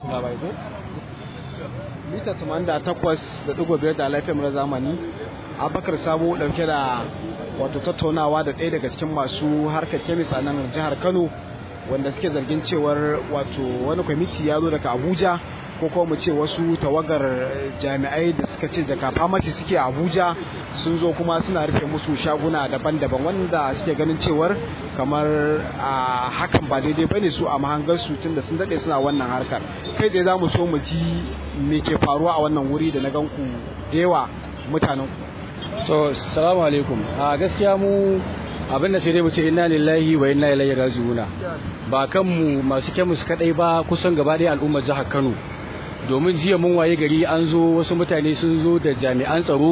labai ko mita 88.5 da lafiyar mura zamani abakar sabo dauke da wato tattaunawa da ɗaya daga cikin masu harkar kemis a nan jihar kano wanda suke zargin cewar wato wani kwamiti ya zo daga abuja ko kuma mu ce wasu tawagar jami'ai da suka ce daga famasi suke abuja sun zo kuma suna rufe musu shaguna daban-daban wanda suke ganin cewar kamar a hakan ba daidai ba ne su a mahangarsu tun da sun daɗe suna wannan harkar kai tsaye za mu so mu ji me ke faruwa a wannan wuri da na ganku da yawa mutanen to salamu alaikum a gaskiya mu abin da sai dai mu ce inna lillahi wa inna ilaihi raji'una ba kanmu masu kemis kadai ba kusan gaba ɗaya al'ummar jihar Kano domin jiya mun waye gari an zo wasu mutane sun zo da jami'an tsaro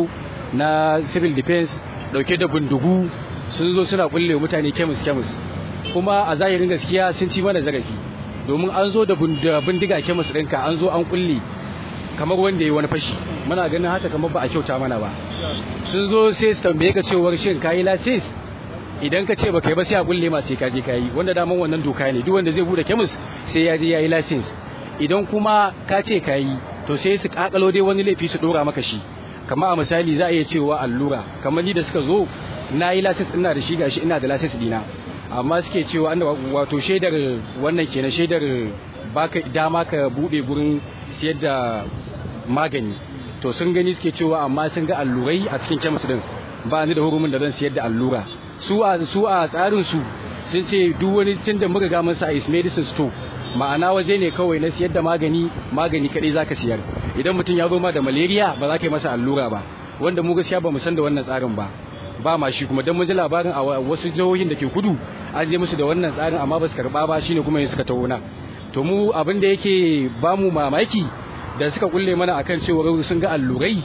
na civil defense dauke da bindigu sun zo suna kulle mutane kemis kemis kuma a zahirin gaskiya sun ci mana zarafi domin an zo da bindiga kemis ɗinka an zo an kulle kamar wanda ya wani fashi muna ganin haka kamar ba a kyauta mana ba sun zo sai su tambaye ka cewar shin kayi lasis idan ka ce baka yi ba sai a kulle ma sai ka je kayi wanda daman wannan doka ne duk wanda zai bude kemis sai ya je yayi license idan kuma ka ce kayi to sai su kakalo dai wani laifi su dora maka shi kamar a misali za a iya cewa allura kamar ni da suka zo na yi license ina da shi gashi ina da license dina amma suke cewa an wato shaidar wannan kenan shaidar baka dama ka bude gurin siyar da magani to sun gani suke cewa amma sun ga allurai a cikin kemis din ba ni da hurumin da zan siyar da allura su a su a tsarin su sun ce duk wani tun da muka ga masa is medicine store ma'ana waje ne kawai na siyar da magani magani kadai zaka siyar idan mutum ya zo ma da malaria ba za ka yi masa allura ba wanda mu gaskiya ba mu san da wannan tsarin ba ba ma shi kuma dan mun ji labarin a wasu jihohin da ke kudu an je musu da wannan tsarin amma ba su karba ba shine kuma suka taho na to mu abin da yake ba mu mamaki da suka kulle mana akan cewa sun ga allurai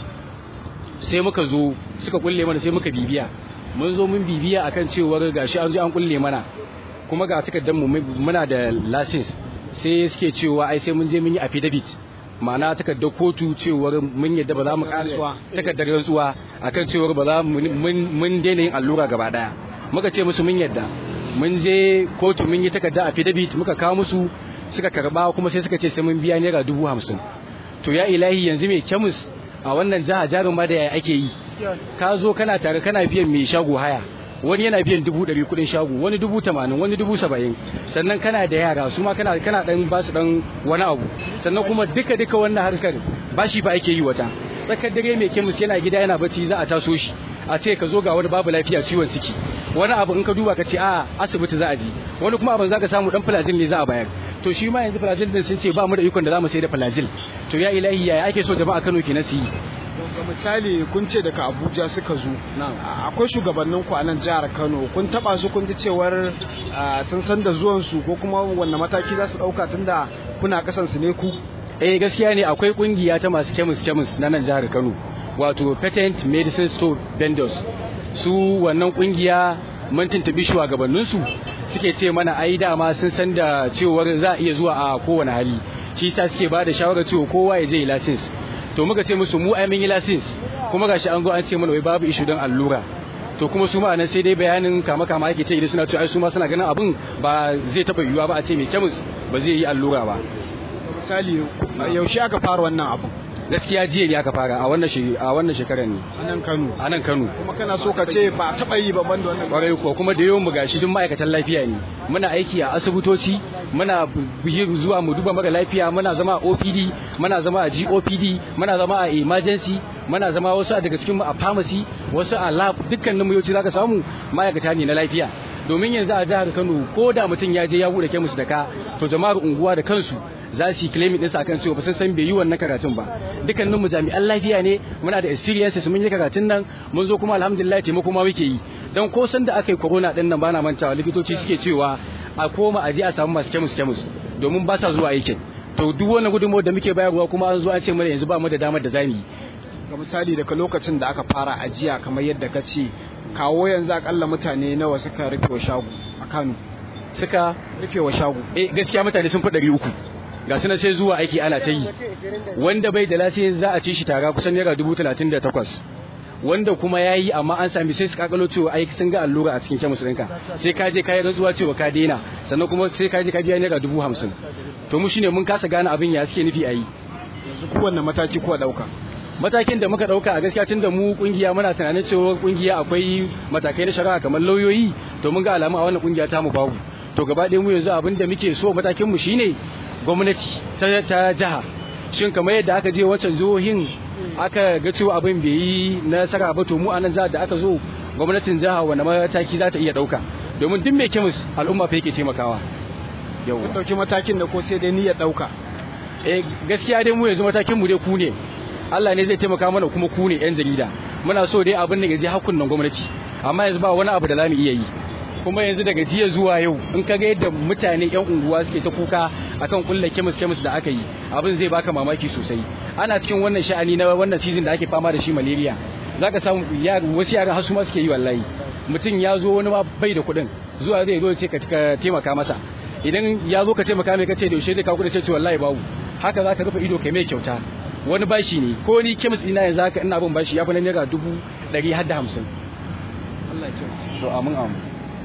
sai muka zo suka kulle mana sai muka bibiya mun zo mun bibiya akan cewar gashi an zo an kulle mana kuma ga takardar mu muna da license sai suke cewa ai sai mun je mun yi affidavit ma'ana takardar kotu cewar mun yadda ba za mu karasuwa takardar rantsuwa akan cewar ba za mun daina yin allura gaba daya muka ce musu mun yadda mun je kotu mun yi takardar affidavit muka kawo musu suka karba kuma sai suka ce sai mun biya naira dubu hamsin to ya ilahi yanzu mai kemis a wannan jiha jarin ma da yaya ake yi ka zo kana tare kana biyan mai shago haya wani yana biyan dubu ɗari kuɗin shago wani dubu tamanin wani dubu saba'in sannan kana da yara su ma kana kana ɗan ba su ɗan wani abu sannan kuma duka duka wannan harkar bashi ba ake yi wata tsakar dare mai kemis yana gida yana bacci za a taso shi a ce ka zo ga wani babu lafiya ciwon ciki wani abu in ka duba ka ce a asibiti za a ji wani kuma abin za ka samu dan filajil ne za a bayar to shi ma yanzu filajil din sun ce ba mu da ikon da za mu sai da filajil to ya ilahi yaya ake so jama'a Kano kenan su yi ga misali kun ce daga abuja suka zo akwai shugabannin ku a nan jihar kano kun taba su kun ji cewar sun san da zuwan su ko kuma wanne mataki za su dauka tunda kuna kasan su ne ku eh gaskiya ne akwai kungiya ta masu kemis kemis na nan jihar kano wato patent medicine store vendors su wannan kungiya mun tuntubi shugabannin su suke ce mana ai dama sun san da cewar za a iya zuwa a kowane hali shi yasa suke ba da shawarar cewa kowa ya je yi license to muka ce musu mu ai mun yi license kuma gashi an zo an ce mana wai babu issue don allura to kuma su ma nan sai dai bayanin kama kama yake ce idan suna cewa ai su ma suna ganin abin ba zai taba yiwuwa ba a ce mai kemis ba zai yi allura ba misali yaushe aka fara wannan abin gaskiya jiya ne aka fara a wannan a wannan shekarar ne a nan Kano a nan Kano kuma kana so ka ce ba taba yi ba banda wannan kwarai ko kuma da yawan mu gashi duk ma'aikatan lafiya ne muna aiki a asibitoci muna zuwa mu duba mara lafiya muna zama a OPD muna zama a GOPD muna zama a emergency muna zama wasu daga cikin mu a pharmacy wasu a lab dukkanin mu yawanci zaka samu ma'aikata ne na lafiya domin yanzu a jihar Kano ko da mutum ya je ya bude kemis da ka to jama'ar unguwa da kansu za su yi claim ɗinsa akan cewa ba sun san bai yi wannan karatun ba dukkanin mu jami'an lafiya ne muna da experiences mun yi karatun nan mun zo kuma alhamdulillah taimako ma muke yi dan ko san da aka yi corona din nan bana mantawa likitoci suke cewa a koma a je a samu masu kemis kemis domin ba sa zuwa aikin to duk wannan gudunmawar da muke bayarwa kuma an zo an ce mana yanzu ba mu da damar da zamu yi ga misali daga lokacin da aka fara ajiya kamar yadda ka ce kawo yanzu akalla mutane nawa suka rufe wa shago a Kano suka rufe wa shago eh gaskiya mutane sun fi ɗari uku ga suna sai zuwa aiki ana ta yi wanda bai da lafiya za a ci shi tara kusan naira dubu talatin da takwas wanda kuma ya yi amma an sami sai su kakalo cewa ai sun ga allura a cikin kemis ɗinka sai ka je ka yi rantsuwa cewa ka daina sannan kuma sai ka je ka biya naira dubu hamsin to mu shine mun kasa gane abin ya suke nufi a yi yanzu kowanne mataki kuwa dauka matakin da muka dauka a gaskiya tunda mu kungiya muna tunanin cewa kungiya akwai matakai na shari'a kamar lauyoyi to mun ga alamu a wannan kungiya ta mu babu to gaba ɗaya mu yanzu abin da muke so matakin mu shine gwamnati ta ta jiha shin kamar yadda aka je wancan jihohin aka ga cewa abin bai yi nasara ba to mu a nan da aka zo gwamnatin jiha wanda mataki za ta iya dauka domin duk mai kemis al'umma fa yake taimakawa yau dauki matakin da ko sai dai niyyar dauka eh gaskiya dai mu yanzu matakin mu dai ku ne Allah ne zai taimaka mana kuma ku ne yan jarida muna so dai abin da ya je hakunnan gwamnati amma yanzu ba wani abu da zamu iya yi kuma yanzu daga jiya zuwa yau in ka ga yadda mutane yan unguwa suke ta kuka akan kulle kemis kemis da aka yi abin zai baka mamaki sosai ana cikin wannan sha'ani na wannan season da ake fama da shi malaria zaka samu wasu yaran har su ma suke yi wallahi mutum ya zo wani ma bai da kuɗin zuwa zai zo ce ka taimaka masa idan ya zo ka taimaka mai kace da yaushe zai kawo kuɗi sai ce wallahi babu haka zaka rufe ido kai mai kyauta wani bashi ne ko ni kemis ina yanzu haka ina bin bashi ya fi na naira dubu ɗari har da hamsin Allah ya kyauta to amin amin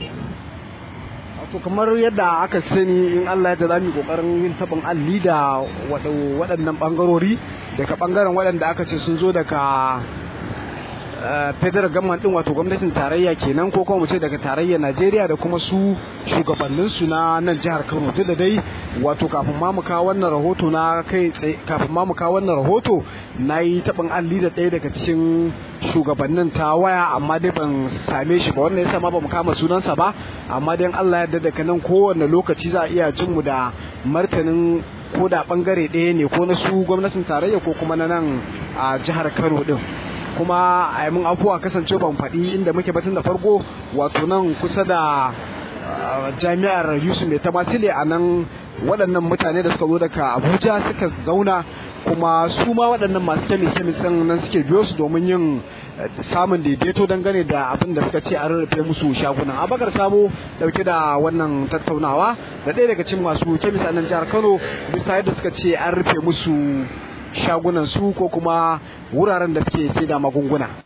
to kamar yadda aka sani in Allah ya za mu kokarin yin tabin alli da waɗannan bangarori daga bangaren waɗanda aka ce sun zo daga federal government din wato gwamnatin tarayya kenan ko kuma mu ce daga tarayyar Najeriya da kuma su shugabannin su na nan jihar Kano duk da dai wato kafin ma mu kawo wannan rahoto na kai kafin ma mu kawo wannan rahoto nayi tabin alli da ɗaya daga cikin shugabannin ta waya amma dai ban same shi ba wannan yasa ma ba mu kama sunansa ba amma dai Allah ya daga nan kowanne lokaci za a iya jin mu da martanin ko da bangare ɗaya ne ko na su gwamnatin tarayya ko kuma na nan a jihar Kano din kuma a mun afuwa kasance ban faɗi inda muke batun da farko wato nan kusa da jami'ar yusuf mai tamasile a nan waɗannan mutane da suka zo daga abuja suka zauna kuma su ma waɗannan masu kemis kemis nan suke biyo su domin yin samun daidaito dangane da abin da suka ce an rarrafe musu shagunan abakar sabo dauke da wannan tattaunawa da ɗaya daga cikin masu kemis a nan jihar kano bisa yadda suka ce an rufe musu shagunan su ko kuma wuraren da suke sai da magunguna